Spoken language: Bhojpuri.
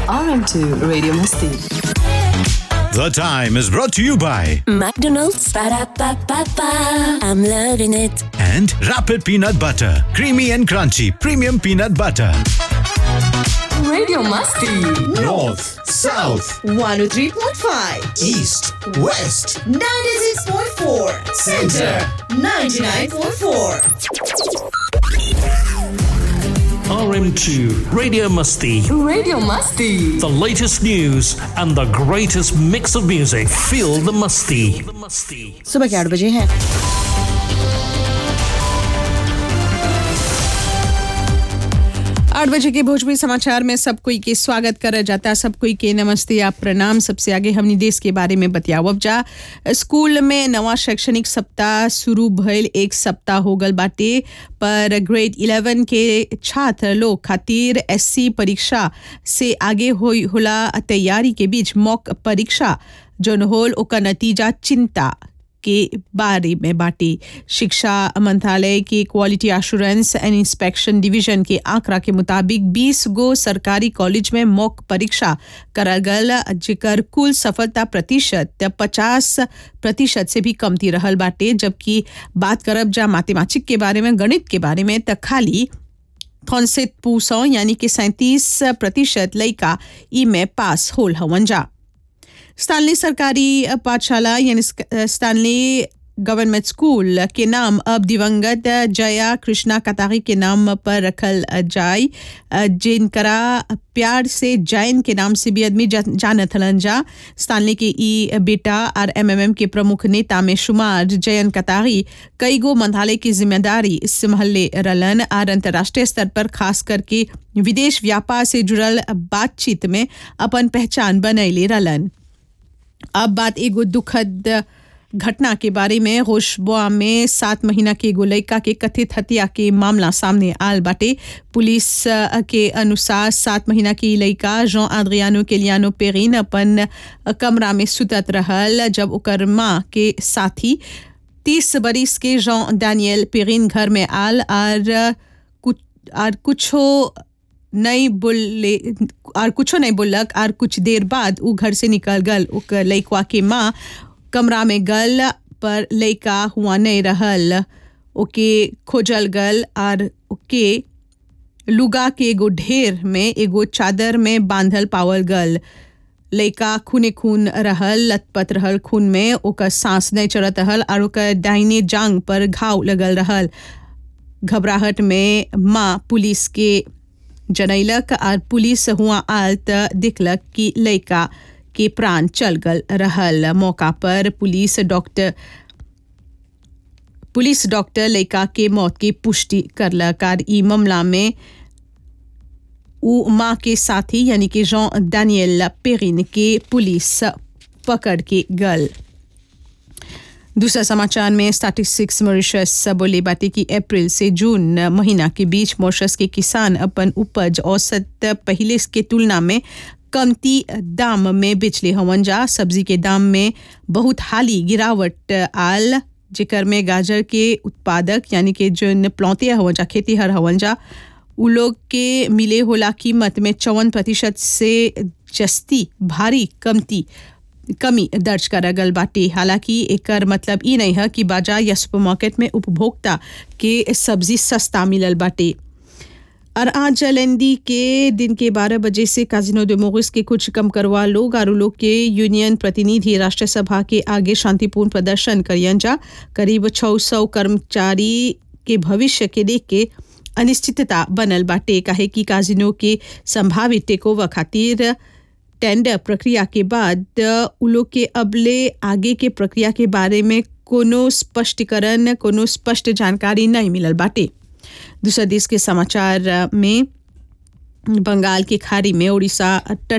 RM2 Radio Masti. The time is brought to you by McDonald's. Ba-da-ba-ba-ba. I'm loving it. and Rapid Peanut Butter, creamy and crunchy premium peanut butter. Radio Masti. North, South, 103.5, East, West, 96.4, Center. 99.4. RM2 Radio Musty. Radio Masti. The latest news and the greatest mix of music. Feel the musty. The musty. सुबह के आठ बजे हैं आठ बजे के भोजपुरी समाचार में सब कोई के स्वागत कर जाता सब कोई के नमस्ते या प्रणाम सबसे आगे हमनी देश के बारे में बतियावब जा स्कूल में नवा शैक्षणिक सप्ताह शुरू भइल एक सप्ताह हो गल बाटे पर ग्रेड 11 के छात्र लोग खातिर एससी परीक्षा से आगे होई होला तैयारी के बीच मॉक परीक्षा जोन होल ओकर नतीजा चिंता के बारे में बाटी शिक्षा मंत्रालय के quality assurance and inspection division के आंकड़ा के मुताबिक 20 गो सरकारी कॉलेज में मॉक परीक्षा करल गल जेकर कुल सफलता प्रतिशत 50 प्रतिशत से भी कमती रहल बाटे जबकि बात करब जा मैथमेटिक के बारे में गणित के बारे में त खाली थॉन्सेट पूसौ यानी कि सैंतीस प्रतिशत लइका ई में पास होल हवन जा स्टानली सरकारी पाठशाला यानी स्क- स्टानली गवर्नमेंट स्कूल के नाम अब दिवंगत जया कृष्णा कतारी के नाम पर रखल जाय जिनकरा प्यार से जैन के नाम से भी आदमी जा- जानत हलन जा स्टानली के ई बेटा और एमएमएम के प्रमुख नेता में शुमार जयन कतारी कई गो मंत्रालय की जिम्मेदारी संभाले रलन और अंतर्राष्ट्रीय स्तर पर खास करके विदेश व्यापार से जुड़ल बातचीत में अपन पहचान बनैले रलन अब बात एगो दुखद घटना के बारे में होशबुआ में सात महीना के एगो लड़का के कथित हत्या के मामला सामने आल बाटे पुलिस अ, के अनुसार सात महीना की लड़का जॉन आद्रियानो केलियानो पेरिन अपन अ, कमरा में सुतत रहल जब ओकर माँ के साथी तीस बरिस के जॉन डैनियल पेरिन घर में आल और कुछ और कुछो नहीं बोले और कुछो नहीं बोलक और कुछ देर बाद उ घर से निकल गल ओकर लइकवा के माँ कमरा में गल पर लइका हुआ नहीं रहल ओके खोजल गल और ओके लुगा के एगो ढेर में एगो चादर में बांधल पावल गल लइका खूने खून रहल लतपत रहल खून में ओकर सांस नहीं चढ़त रहल और ओकर दाहिने जांग पर घाव लगल रहल घबराहट में माँ पुलिस के जनैलक और पुलिस हुआ आल त दिखलक कि लड़का के प्राण चल गल रहल मौका पर पुलिस डॉक्टर पुलिस डॉक्टर लड़का के मौत की पुष्टि करलक और ई मामला में उ माँ के साथी यानी कि जॉन डैनियल पेरिन के पुलिस पकड़ के गल दूसरा समाचार में स्टैटिस्टिक्स मॉरिशस बोले बाटे कि अप्रैल से जून महीना के बीच मॉरिशस के किसान अपन उपज औसत पहले के तुलना में कमती दाम में बेचले हवन जा सब्जी के दाम में बहुत हाली गिरावट आल जेकर में गाजर के उत्पादक यानी कि जो प्लौते हवन जा खेतीहर हवन जा उ लोग के मिले होला कीमत में चौवन प्रतिशत से जस्ती भारी कमती कमी दर्ज करा गल बाटे हालांकि एकर मतलब ई नहीं है कि बाजार या सुपरमार्केट में उपभोक्ता के सब्जी सस्ता मिलल बाटे और आज जलेंदी के दिन के 12 बजे से काजिनो de मोरिस के कुछ कम करवा लोग और लोग के यूनियन प्रतिनिधि राष्ट्रीय सभा के आगे शांतिपूर्ण प्रदर्शन करियन जा करीब 600 कर्मचारी के भविष्य के देख के अनिश्चितता बनल बाटे काहे कि काजिनो के संभावित टेकओवर खातिर टेंडर प्रक्रिया के बाद उ लोग के अबले आगे के प्रक्रिया के बारे में कोनो स्पष्टीकरण कोनो स्पष्ट जानकारी नहीं मिलल बाटे दूसरा देश के समाचार में बंगाल के खाड़ी में उड़ीसा तट